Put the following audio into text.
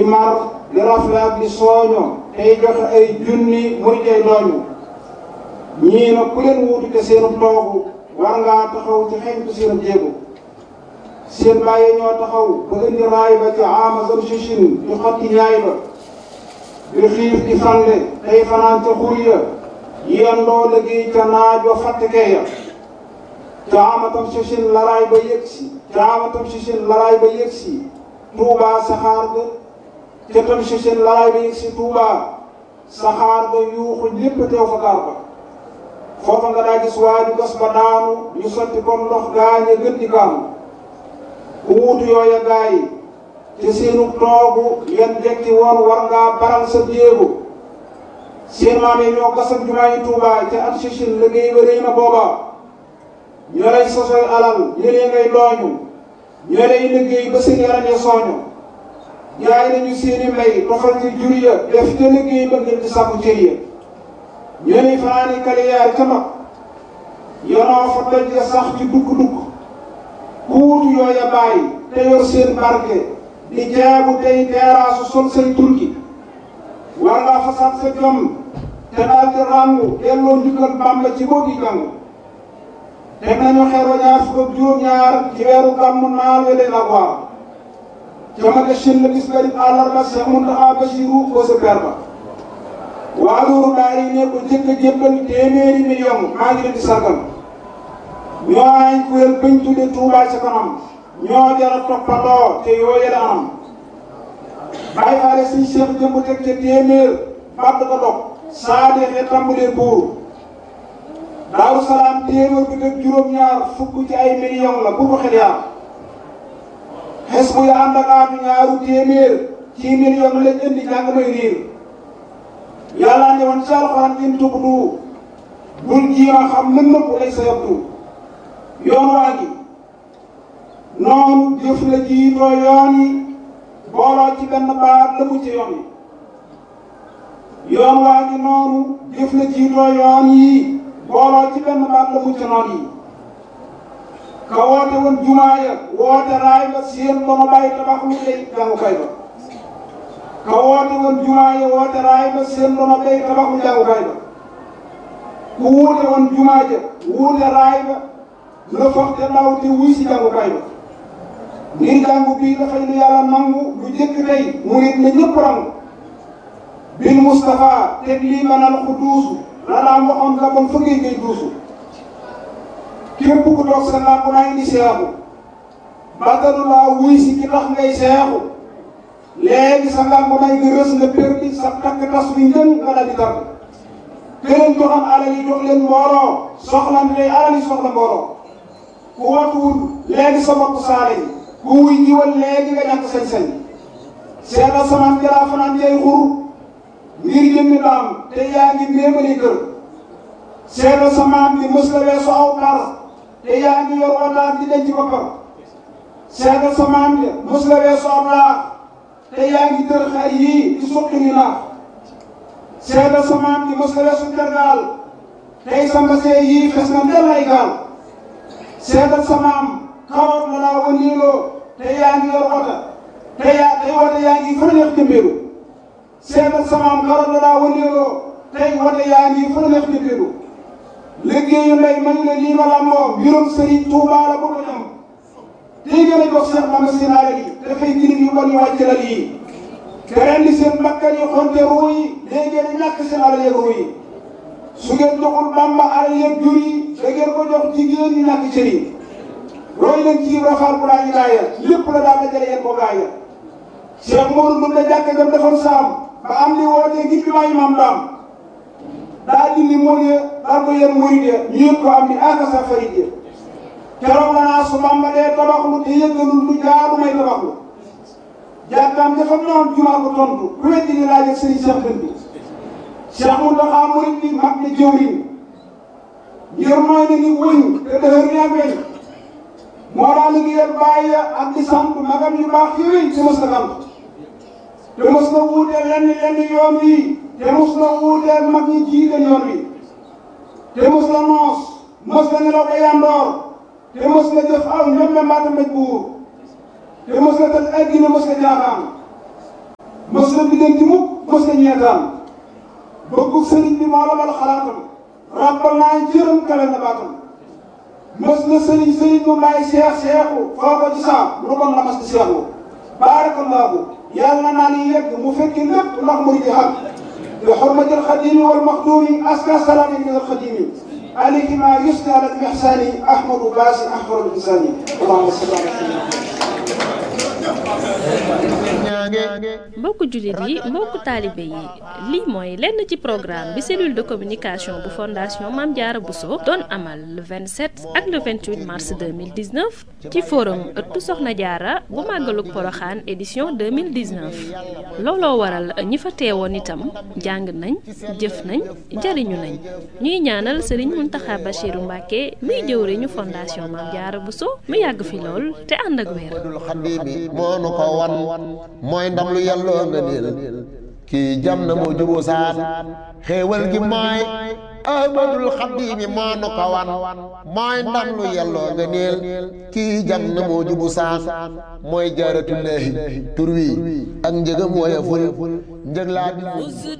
mar di rafle ak di sooño tey joxe ay junni muy tey dooñu ñii nag ku leen wuutu te seenu toogu war ngaa taxaw ci xeñtu seen jéego seen bàyyi ñoo taxaw ba indi raay ba ci ama zam sichin di xotti ñaay ba di xiif di fande tey fanaan ca xur ya yendoo liggéey ca naaj wa fàttekee ya ca ama tam sichin laraay ba yëg si ca ama tam sichin laraay ba yëg si tuubaa saxaar ga ca tam sichin laraay ba yëg si tuubaa saxaar ga yuuxu ñépp teew fa gaar ba foofa nga daa gis waaju gas ba daanu ñu sotti comme ndox gaañe gën di kaanu ku wuutu yooya gaa yi te seenu toogu yan jekki woon war ngaa baral sa jéego seen maam yi ñoo gasal jumaa yi Tuubaa ca at sichin liggéey ba rëy na booba ñoo lay sosoy alal ñëlee ngay dooñu ñoo lay liggéey ba seen yaram ya sooñu jaay nañu seeni mbay tofal ci jur ya def ca liggéey ba ngir di sàkku cër ya ñoo lay fanaani kaliyaar ca mag yonoo fa doj ya sax ci dugg-dugg ku wuutu yooya bàyyi te yor seen barke di jaabu tey teeraasu sol say turki war ngaa fasaat sa jom te daal di ràngu delloo njukkal Bàmba ci boo gi jàng teg nañu xeer wa ñaar fukk ak juróom-ñaar ci weeru gàmmu naal we leen ak waar ca ma shin la bis garib àllarba Cheikh Mountakha Bassirou ko sa per ba waa loolu daal yi ne ko jëkk a jébbal téeméeri million maa ngi leen di sargal ñoo ay kuréel bañ tudde Touba ca kanam ñoo jara toppandoo te yooye la anam bàyyi faale suñ Cheikh jëmb teg ca téeméer bàtt ko dog saa deexee tàmbalee buur Daaru Salaam téeméer bi teg juróom-ñaar fukk ci ay million la bu ko xel yaar xes bu ya ànd ak aatu ñaaru téeméer ci million lañ indi jàng may riir yàlla ne woon ci alxuraan in tubdu bul jiima xam lën nëpp lay sa yabdu yoon waa gi noonu jëf la jiitoo yoon yi booloo ci benn baat la mu ci yoon yi yoon waa gi noonu jëf la jiitoo yoon yi booloo ci benn baat la mu ci noon yi ka woote woon jumaa ya woote raay ba seen ba ma bàyyi tabax lu lay jàngukaay ba ka woote woon jumaa ya woote raay ba seen ba ma bàyyi tabax lu jàngukaay ba ku wuute woon jumaa ja wuute raay ba la foog te ndaw te wuy si jàngukaay ba ngir jàngu bii dafay lu yàlla nangu lu jëkk tey mu nit na ñëpp rangu bil Moustapha teg lii banal ku duusu la daan waxoon la bon fëggee ngay duusu képp ku toog sa làmp naa indi seexu bàttalu laa wuy si ki tax ngay seexu léegi sa làmp naa nga rës nga perdi sa takk tas bi njën nga dal di tar këleen joxam alal yi jox leen mbooloo soxla tey alal yi soxla mbooloo ku watuwul léegi sa bopp saale yi ku wuy jiwal léegi nga ñàkk sañ-sañ seetal samaan jalaa fanaan jay xur ngir jëmmi daam te yaa ngi méemali kër seetal samaan bi mës la weesu aw par te yaa ngi yor wataat di denc boppam seetal samaan bi mës la weesu aw laax te yaa ngi tër xar yii di suqi ni naax seetal samaan bi mës la weesu tergaal tey sa mbasee yii fes na ndel ay gaal seetal sa maam karoot la laa wëndeeloo te yaa ngi yor wota te yaa tey wota yaa ngi fa neex jëmbeelu seetal sa maam karoot la laa wëndeeloo tey wota yaa ngi fa neex jëmbeelu liggéeyu ndey mañ la lii ma làmboo mbirum sëriñ Tuubaa la bu ko ñam tey gën a jox Seex Bamba seen alal yi dafay girim yu bon yu wàcc lal yi te rendi seen bakkan yi xonte ruu yi léegi ngeen di ñàkk seen alal yeeg ruu yi su ngeen joxul Bamba alal yeeg jur yi da ngeen ko jox jigéen ñi ñàkk cër yi roy leen ci rafaal bu laa ñu gaaya lépp la daal dajale yéen ko gaaya Cheikh Modou Ndour la jàkka jam defoon saam ba am li wootee ngir bi maa imaam daam daa dindi mool ya daal ko yéen murid ya ñu yëg ko am ni aka sa farid ya keroog la naa su Bamba dee tabaxlu te yëgalul lu jaadu may tabaxlu jàkkaam dafa noon jumaa ko tontu ku weddi ni laaj ak sëriñ Cheikh Dënd bi Cheikh Mountakha murid bi mag ne jëwriñ ngir mooy na ni wëñ te dëhër ni ak weñ moo daal liggéeyal bàyyi ak di sant magam yu baax yooyu te mos na sant te mos na wuuteel lenn lenn yoon wi te mos na wuuteel mag ñi jiite yoon wi te mos na noos mos na nelaw ba yandoor te mos na jëf aw ñoom la mbaata mbéj buur te mos na tëj addina mos na jaaxaan mës la biddanti mukk mës la ñeetaan bëggu sëriñ bi moo la bal xalaatam ràbbal naa jërëm kawe na baatam mës la sëriñ sëriñ bu may seex seexu foo ko ci saa lu bon la mas di seexu baarakallaahu yàlla naa ni yegg mu fekki lépp ndax muy di xam bi xurmatil xadimi wal maxduumi aska salaami min al xadimi عليك ما يثنى على الإحسان أحمد باس أحمد الإنسان اللهم صل على سيدنا mbokku jullit yi mbokku taalibe yi lii mooy lenn ci programme bi cellule de communication bu fondation Mame Diarra Bousso doon amal le 27 ak le 28 mars 2019 ci forum ëttu Soxna Diarra bu màggalug Poroxaan édition 2019 looloo waral ñi fa teewoon itam jàng nañ jëf nañ jariñu nañ ñuy ñaanal Serigne Mountakha Bachirou Mbacké muy jëwriñu fondation Mame Diarra Bousso mu yàgg fi lool te ànd ak wér moo nu ko wan mooy ndam lu yàlloo nga niil kii jam na moo jubu saan xéewal gi mooy ahmadul xaddiimi moo nu ko wan mooy ndam lu yàlloo nga niil kii jam na moo jubu saan mooy jaaratullaahi tur wi ak njëgam woyeful njëg laa